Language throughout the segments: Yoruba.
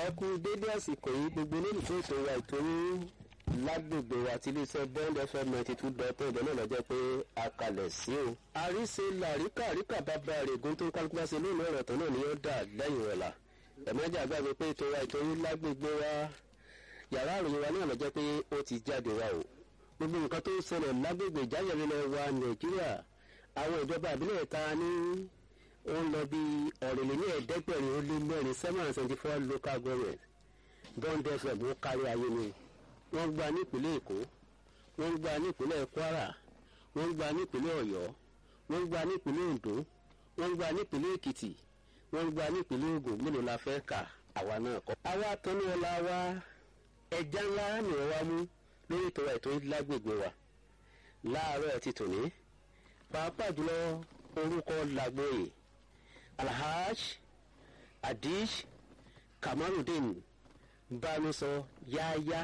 ẹ kú dédé àsìkò yìí gbogbo olólùfẹ́ ètò wa ìtòrí lágbègbè wa ti iléeṣẹ́ bond fm ninety two dot ẹ̀dẹ̀ náà lọ́jọ́ pé a kalẹ̀ sí o. àríṣe làríkà àríkà bàbá règùn tó kálukú bá ṣe lónìí ọ̀rọ̀ tán náà ni yóò dà lẹ́yìn ọ̀la. ẹ̀mọ́jà gbàgbé pé ètò wa ìtòrí lágbègbè wa yàrá àròyìn wa náà lọ́jọ́ pé ó ti jáde wa o. gbogbo nǹkan tó ń ṣẹlẹ̀ lágbègbè ìjáyẹ̀rẹ̀ wa nàìjíríà àwọn ìjọba àbílẹ̀ ta ní ó ń lọ bí ọ̀rìnlẹ̀ ní ẹ̀ẹ́dẹ́gbẹ̀rin ó lé mẹ́rin seven hundred seventy four local government bond fm ó kárí ayé ni wọ́n gba nípínlẹ̀ èkó wọ́n gba nípínlẹ̀ kwara wọ́n gba nípínlẹ̀ ọ̀yọ́ wọ́n gba nípínlẹ̀ ondo wọ́n gba nípínlẹ̀ èkìtì wọ́n gba nípínlẹ̀ ogun mélòó la fẹ́ kà àwa náà kọ́. àwa tọ́nu ọ̀la wa ẹja ńlá ni wọ́n wá mú lórí ìtọ́wà ètò lágbègbè wa láàárọ̀ ti tòní pàápàá jùlọ orúkọ làgbóyè alhaj adish kamarudin bánusọ yáyá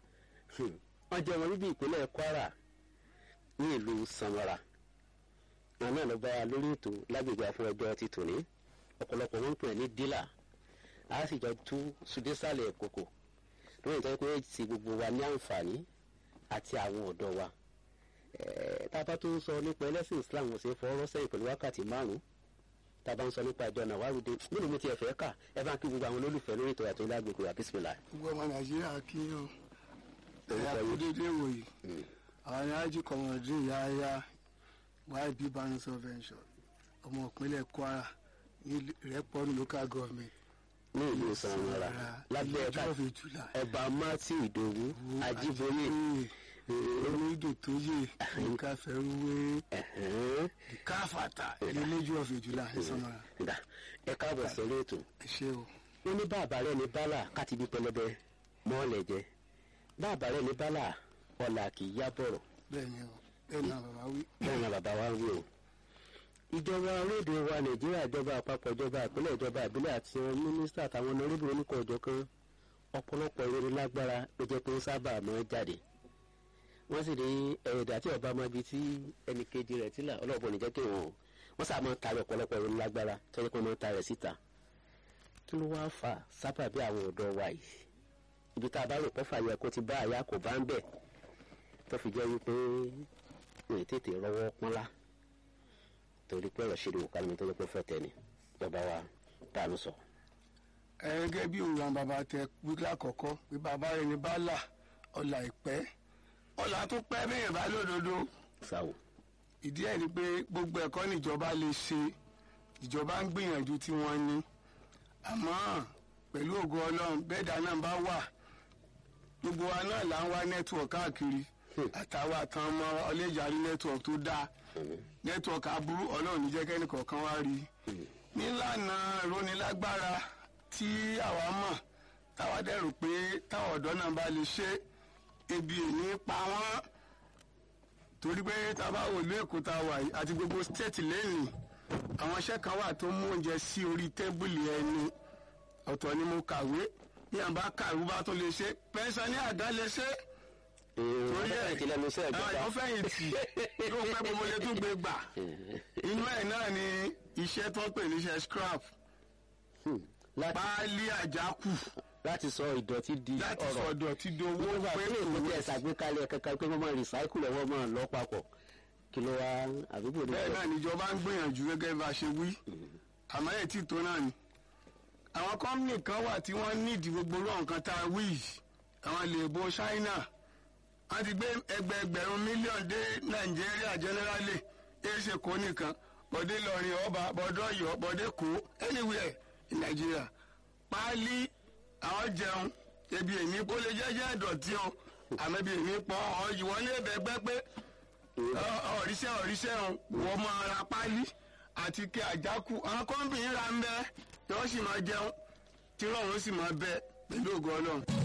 wọ́n jẹ́ wọn bíbí ìpínlẹ̀ kwara ní ìlú samara wọn náà lọ bá wa lórí ètò lágbègbè àfọwọ́jọ́ ti tòní ọ̀pọ̀lọpọ̀ wọn ń pè ní dílà a sì jọ tú sùdésàlẹ̀ kòkò lórí ìtọ́jú pé ti gbogbo wa ní àǹfààní àti àwọn ọ̀dọ́ wa tábà tó ń sọ nípa ẹlẹ́sìn islam ò ṣe fọwọ́rọ́ sẹ́yìn pẹ̀lú wákàtí márùn-ún tábà ń sọ nípa ìjọ nàwárùdé nínú mi ti ẹ̀fẹ́ kà ẹ bá ń kí gbogbo àwọn olólùfẹ́ lórí ètò àti lágbègbè wa bísímìlà. gbogbo ọmọ nàìjíríà kí yín o ẹ̀yà kó dédé wòye àwọn ní ájú kọmọdé yáyá yb banusọ venture ọmọ ìpínlẹ̀ kwara ní rẹ́pọ̀nù local government ní ìlú sanwó-ara lábẹ́ ẹ̀ka ẹ̀bà matthew ìdòwú ajíboyè onídò tó yè nǹkan fẹ́rúwé káfàtà ìlẹ́lẹ́jọ́ ọ̀fẹ́jùlá ìsanmọ́ra. ẹ káàbọ̀ sórí ètò. ẹ ṣe o. wọ́n ní bàbá rẹ̀ ní bálà káti bí pẹlẹbẹ mọ́ọ̀lẹ̀ jẹ bàbá rẹ̀ ní bálà ọ̀là kì í yá bọ̀rọ̀. bẹ́ẹ̀ni o bẹ́ẹ̀ náà bàbá wí. bẹ́ẹ̀ náà bàbá wa wí o. ìjọba orílẹ̀-èdè wa nàìjíríà ìjọba àpapọ̀ ìjọba ìpínlẹ̀ ìjọba ìbílẹ̀ àti mínísítà àtàwọn ọ̀nàrẹ́bù oníkọ̀ ọ̀jọ̀ kan ọ̀pọ̀lọpọ̀ ìròyìn lágbára ló jẹ́ pé ó sábà máa jáde wọ́n sì ní ẹ̀rẹ̀dà tí ọba máa bi tí ẹnì kejì rẹ̀ tí là ọlọ́ọ̀bọ̀ nìjẹ́ kí wọ́n wọ́n sábà máa ta ọ̀pọ̀lọpọ̀ ìròyìn lágbára tọ́jú pé wọ́n ta rẹ̀ síta kí ló wá fà sábà bí àwọn ọ̀dọ́ wa yìí ibi tá a bá rò pọ́fà yẹ kó ti bá àyà kò bá ń bẹ̀ tó fi jẹ́ wípé wọ́n tètè rọwọ́ pọ́nlá torí pé ọ̀rọ̀ ṣe lè wò kálí mi tó jẹ́ pé fẹ́ tẹ̀ ni bàbá wa dànù sọ. gẹ́gẹ́ bí òun àwọn bàbá tẹ wíkẹ́ àkọ́kọ́ pé bàbá rẹ̀ ní bá là ọ̀là ìpẹ́ ọ̀là tó pẹ́ bẹ́yẹn bá lódodo. sáwò. ìdí ẹ̀ ni pé gbogbo ẹ̀kọ́ níjọba lè ṣe ìjọba ń gbìyànjú tí wọ́n ní àmọ́ pẹ̀lú ògo ọlọ́run bẹ́ẹ̀dá náà bá wà gbogbo wa náà là ń wá nẹ́tíwọ̀kì káàkiri àtàwọn àtàn ọmọ ọlẹ́jàrí nẹ́tíwọ̀kì tó dáa nẹ́tíwọ̀kì aburú ọlọ́run níjẹ́ kẹ́ni kọ̀ọ̀kan wá rí nílànà ìrónilágbára tí àwa mọ̀ táwa dẹ̀rù pé táwọn ọ̀dọ́ náà bá lè ṣe ebi èní pa wọ́n torí pé tá a bá wò lé èkó tá a wà yìí àti gbogbo stéètì lẹ́nìí àwọn iṣẹ́ kan wà tó mú oúnjẹ sí orí tẹ́bùlì ẹni ọ̀tọ̀ ni mo kàwé bí àwọn bá kàwé bá tó lè ṣe pẹ́ńsán ní àdá lè ṣe. torí ẹ̀ ti lẹnu sẹ́ẹ̀ gbọ́dọ̀. àwọn fẹ̀yìn tì yóò pẹ́ gbogbo lè tún gbé gbà. inú ẹ̀ náà ni iṣẹ́ tó ń pè níṣẹ́ scrap páálí àjákù láti sọ ìdọ̀tí di ọ̀rọ̀ láti sọ ìdọ̀tí di owó wọ́n pé pé èkó tẹ̀ ṣàgbékalẹ̀ kankan pé wọ́n máa recycle ẹ̀ wọ́n máa lọ papọ̀ kí ló wá àdúgbò ní. bẹ́ẹ̀ náà níjọba ń gbìyànjú gẹ́gẹ́ bá a ṣe wí àmọ́ ẹ̀ tí tó náà ni. àwọn kọ́mìnì kan wà tí wọ́n nídìí gbogbo orú nǹkan tá a wí yìí àwọn lè bo China wọ́n ti gbé ẹgbẹẹgbẹ̀rún mílíọ̀nù dé Nàìjíríà generally èsè kó nìkan bọ̀dé lọ́rin ọba bọ̀dọ̀ ọ̀yọ́ bọ̀dé kó anywhere in Nàìjíríà páálí àwọn jẹun ebi èmi kó lè jẹ́jẹ́ ìdọ̀tí o àmọ́ ebi èmi pọ̀ ọ́ ìwọ́n lè bẹ́gbẹ́ pé ọ̀ríṣẹ́ ọ̀ríṣẹ́ wọ́n máa ra páálí àti kí àjákù àwọn kọ́ńbìnrin ra ń bẹ́ yọ́ sì máa jẹun tí rọrùn sì máa bẹ pẹ̀lú ògo ọlọ́run.